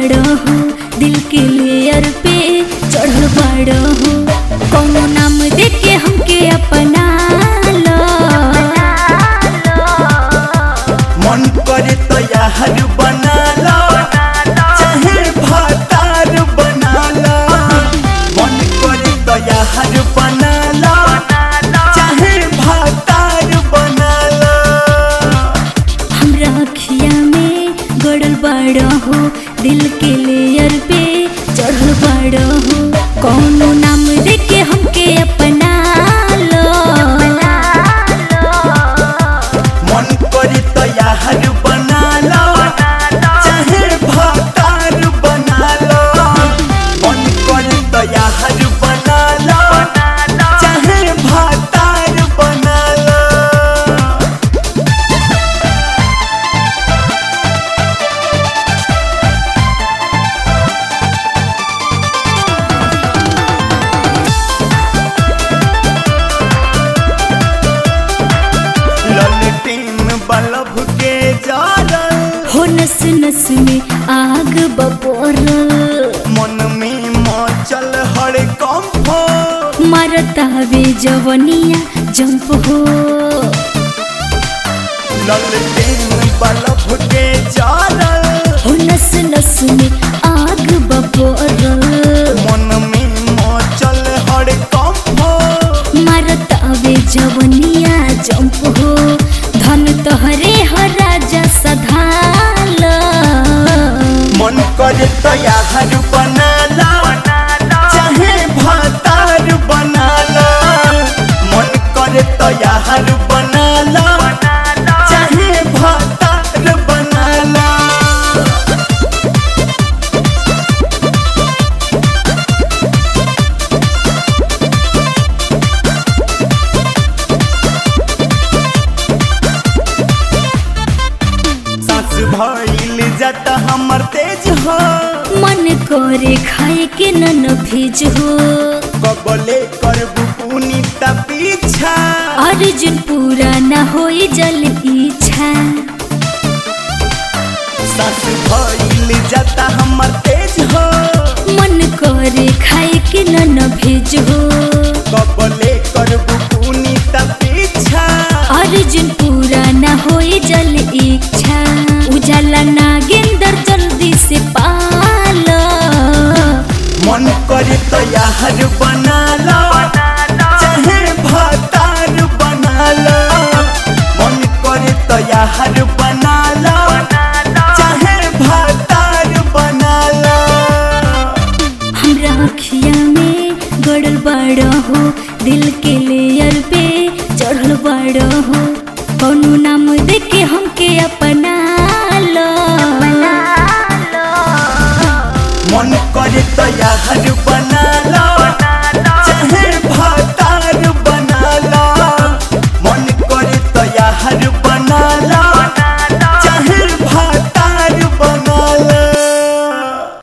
बड़ा हो दिल के लेयर पे चढ़ल बड़ा हो कौनो नाम दे के हमके अपना लो मन करे तो यार बना लो चाहे भातार बना लो मन करे तो यार बना लो चाहे भातार बना लो हमरा अखिया में गड़ल बड़ा हो दिल के लेयर पे चढ़ल बड़ा हो कौनो नाम दे के हमके अपना लो मन करे तो यार बना लो चाहे भातार बना लो मन करे तो यार बना लो चाहे भातार बना लो ललटेन बल्ब के जारल हो नस नस में आग बपोरल मन में मचल हर कंफो मरतावे जवनिया जंप हो ललटेन बल्ब के जारल हो नस नस में आग बपोरल मन में मचल हर कंफो मरतावे जवनिया जंप हो धन तोहरे हो राजा सधाल मन करे तो यार बना ला चाहे भातार बना ला मन करे तो यार बना ला चाहे भातार बना ला सास भइल जाता हमर तेज हो मन करे खाए के न भेज हो कबले करबू पुनीता पीछा अर्जुन पूरा न होई जल इच्छा सास भइल जाता हमर तेज हो मन करे खाए के न भेज हो कबले करबू पुनीता पीछा अर्जुन पूरा न होई जल इच्छा उजाला नागेंद्र जल्दी से पालो मन करे तो यार बना लो चाहे भातार बना लो मन करे तो यार बना लो चाहे भातार बना लो हमरा अखिया में गड़ल बड़ा हो दिल के लेयर पे चढ़ल बड़ा हो कौनो नाम दे के हमके अपना लो मन करे तो यार बना